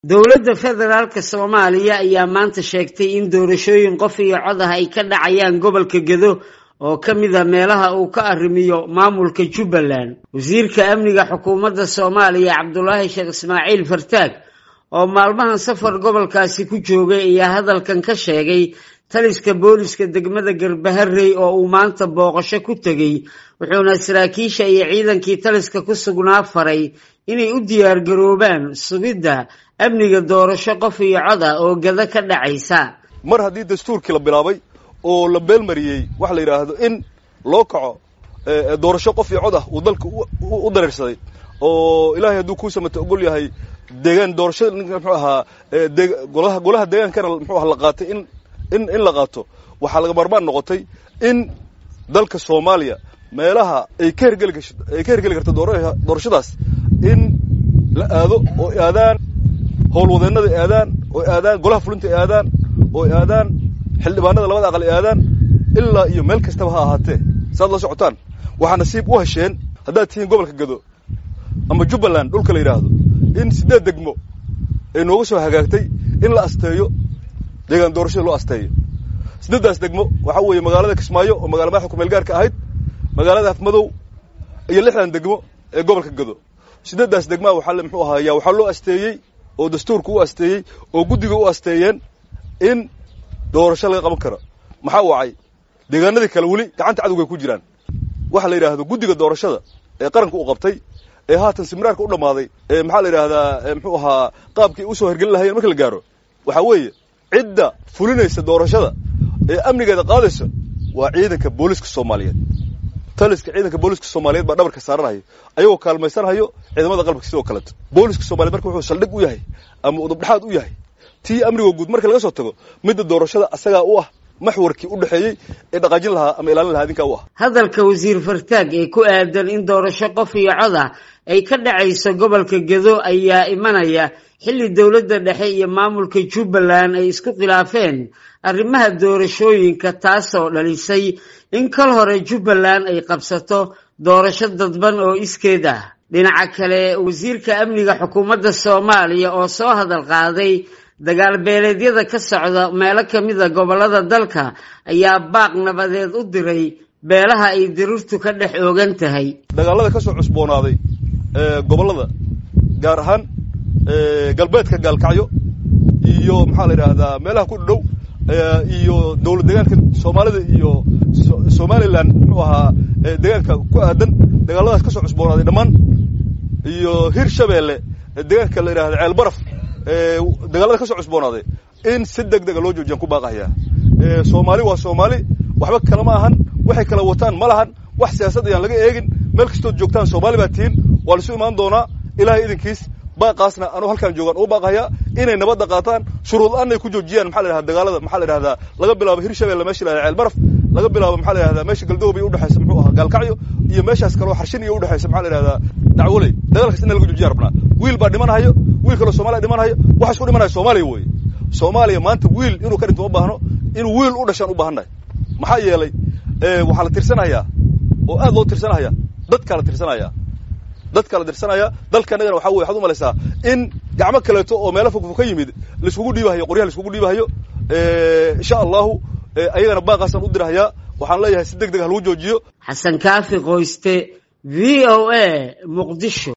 dowladda federaalka soomaaliya ayaa maanta sheegtay in doorashooyin qof iyo cod ah ay ka dhacayaan gobolka gedo oo ka mida meelaha uu ka arrimiyo maamulka jubbaland wasiirka amniga xukuumadda soomaaliya cabdulaahi sheekh ismaaciil fartaag oo maalmahan safar gobolkaasi ku joogay ayaa hadalkan ka sheegay taliska booliska degmada garbaharey oo uu maanta booqasho ku tegey wuxuuna saraakiisha iyo ciidankii taliska ku sugnaa faray inay u diyaargaroobaan sugidda amniga doorasho qof iyo cod ah oo gada ka dhacaysa mar haddii dastuurkii la bilaabay oo la beelmariyey waxa la yidhaahdo in loo kaco doorasho qof iyo cod ah uu dalka u dareersaday oo ilaahay hadduu kuu samata ogol yahay deegaan doorashada muxuu ahaa golaha golaha deegaankana muxuu aha la qaatay in in in la qaato waxaa laga marmaan noqotay in dalka soomaaliya meelaha ay ka hergeli gasho ay ka hergeli karto doorashadaas in la aado oo aadaan howlwadeennada aadaan oo aadaan golaha fulinta aadaan oo aadaan xildhibaanada labada aqal aadaan ilaa iyo meel kastaba ha ahaatee saad la socotaan waxaa nasiib u hesheen haddaad tihiin gobolka gado ama jubbaland dhulka la yidhaahdo in siddeed degmo ay nooga soo hagaagtay in la asteeyo deegaan doorashada loo asteeyo siddeeddaas degmo waxaa weeye magaalada kismaayo oo magala madaxa kumeel gaarka ahayd magaalada afmadow iyo lixdan degmo ee gobolka gado siddeeddaas degmaa waxaa muxuu ahaayaa waxaa loo asteeyey oo dastuurka u asteeyey oo guddiga u asteeyeen in doorasho laga qaban karo maxaa wacay deegaanadii kale weli gacanta cadowgay ku jiraan waxa la yidhaahdo guddiga doorashada ee qaranka u qabtay ee haatan siminaarka u dhammaaday ee maxaa la yidhaahdaa muxuu ahaa qaabkii usoo hergelin lahayeen marka la gaaro waxaa weeye cidda fulinaysa doorashada ee amnigeeda qaadaysa waa ciidanka booliska soomaaliyeed taliska ciidanka booliska soomaaliyeed baa dhabarka saaranhayo ayagoo kaalmaysanhayo ciidamada qalabka sidoo kaleeto booliska soomaliyeed marka wuxuu saldhig u yahay ama udubdhexaad u yahay tii amniga guud marka laga soo tago midda doorashada asagaa u ah maxwarkii u dhexeeyey ee dhaqaajin lahaa ama ilaalin lahaa idinkaa u ah hadalka wasiir fartaag ee ku aadan in doorasho qof iyo cod ah ay ka dhacayso gobolka gedo ayaa imanaya xilli dowladda dhexe iyo maamulka jubbaland ay isku khilaafeen arrimaha doorashooyinka taasoo dhalisay in kal hore jubbaland ay qabsato doorasho dadban oo iskeed ah dhinaca kale wasiirka amniga xukuumadda soomaaliya oo soo hadal qaaday dagaal beeleedyada ka socda meelo ka mida gobollada dalka ayaa baaq nabadeed u diray beelaha ay dirirtu ka dhex oogan tahay dagaalada ka soo cusboonaaday gobollada gaar ahaan galbeedka gaalkacyo iyo maxaa la yidhaahdaa meelaha ku dhow iyo dowlad deegaanka soomaalida iyo somalilan muxuu ahaa deegaanka ku aadan dagaaladaas ka soo cusboonaaday dhammaan iyo hir shabeelle deegaanka la yidhahda ceel baraf dagaalada ka soo cusboonaaday in si deg dega loo joojiyaan ku baaqahaya soomaali waa soomaali waxba kale ma ahan waxay kala wataan ma lahan wax siyaasad ayaan laga eegin meel kastood joogtaan soomaali baa tihiin waa laisu imaan doonaa ilaahay idinkiis baaqaasna anuu halkaan joogaan uu baaqahayaa inay nabadda qaataan shuruud la-aan ay ku joojiyaan maxaa la yidhahda dagaalada maxaa la yidhahdaa laga bilaabo hirshabelle meesha la yhahda ceel baraf laga bilaabo maxaa la yidhahdaa meesha galdoobay udhexaysa muxuu ahaa gaalkacyo iyo meeshaas kaleo xarshin iyo udhexaysa maxaa la yidhahdaa dacwoley dagaalkaas ina laga joojiya rabnaa wiil baa dhimanhayo wiil kaloo soomaliya dhimanhayo waxa isku dhimanaya soomaaliya weeye soomaaliya maanta wiil inuu ka dhinto ma baahno inuu wiil u dhashaan u baahannahay maxaa yeelay waxaa la tirsanayaa oo aad loo tirsanaya dadkaa la tirsanaya dadkaa la tirsanaya dalka annagana waxa weye waxaad u malaysaa in gacmo kaleeto oo meelo fogfog ka yimid laiskugu dhiibahayo qoryaha laiskugu dhiibahayo insha allahu ayagana baaqaasaan u dirahayaa waxaan leeyahay si deg deg ha lagu joojiyo xasan kaafi qoyste v o a muqdisho